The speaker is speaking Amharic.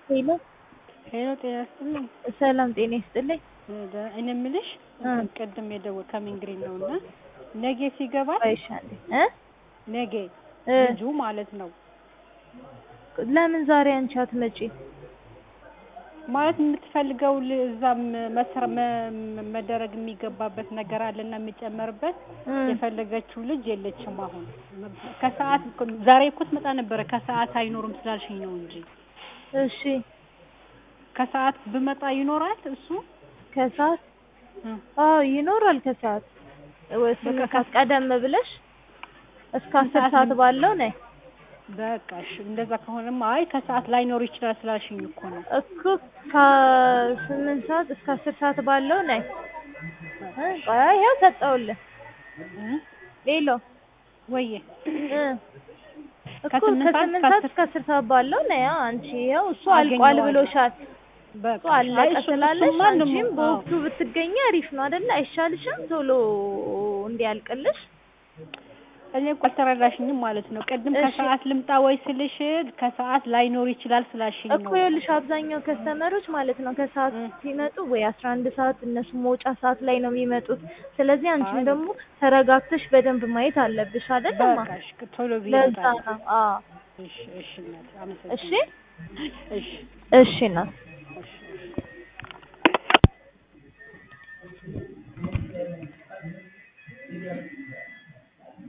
ሄሎ ሄሎ ጤና ይስጥልኝ። ሰላም ጤና ይስጥልኝ። እኔ የምልሽ ቅድም የደወል ከሚንግሪን ነው እና ነገ ሲገባል ቆይሻለሁ እ ነገ እ ልጁ ማለት ነው ለምን ዛሬ አንቺ አትመጪ? ማለት የምትፈልገው ል- እዛም መስረ መ- መደረግ የሚገባበት ነገር አለና የሚጨመርበት እ የፈለገችው ልጅ የለችም። አሁን ከሰዓት እኮ- ዛሬ እኮ ትመጣ ነበረ ከሰዓት አይኖርም ስላልሽኝ ነው እንጂ እሺ ከሰዓት ብመጣ ይኖራል እሱ ከሰዓት እ አዎ ይኖራል። ከሰዓት ወይ ስምንት በቃ ሰዓት ቀደም ብለሽ እስከ ስንት አስር ሰዓት ሰዓት ነው? ባለው ነይ በቃ እሺ፣ እንደዛ ከሆነማ አይ ከሰዓት ላይኖር ይችላል ስላልሽኝ እኮ ነው። እኮ ከስምንት ሰዓት እስከ አስር ሰዓት ባለው ነይ። እ ቆይ ይኸው ሰጠሁልህ። እ ሌሎ ወዬ እ እኮ ከስምንት ሰዓት ከስምንት እስከ ሰዓት አስር እስከ አስር ሰዓት ባለው ነይ። አዎ አንቺ ይኸው እሱ አልቋል አገኘዋለሁ። ብሎሻል። በቃ እሱ አለቀ አይ እሱ- ስላለሽ እሱማ አንቺም ደግሞ- አዎ። በወቅቱ ብትገኝ አሪፍ ነው አይደለ? አይሻልሽም? ቶሎ እንዲያልቅልሽ እኔ እኮ አልተረዳሽኝም ማለት ነው። ቅድም እሺ። ከሰዓት ልምጣ ወይ ስልሽ ከሰዓት ላይኖር ይችላል ስላልሽኝ እኮ ነው። ይኸውልሽ አብዛኛው ከስተመሮች ማለት ነው ከሰዓት እ። ሲመጡ ወይ አስራ አንድ ሰዓት እነሱ መውጫ ሰዓት ላይ ነው የሚመጡት። ስለዚህ አንቺም አይ ደግሞ ተረጋግተሽ በደንብ ማየት አለብሽ አይደለማ? በቃ እሺ፣ ቶሎ ብዬ ለዛ እመጣለሁ። ነው። አዎ እሺ፣ እሺ እናቴ እሺ አመሰግናለሁ። እሺ፣ እሺ ነው እሺ።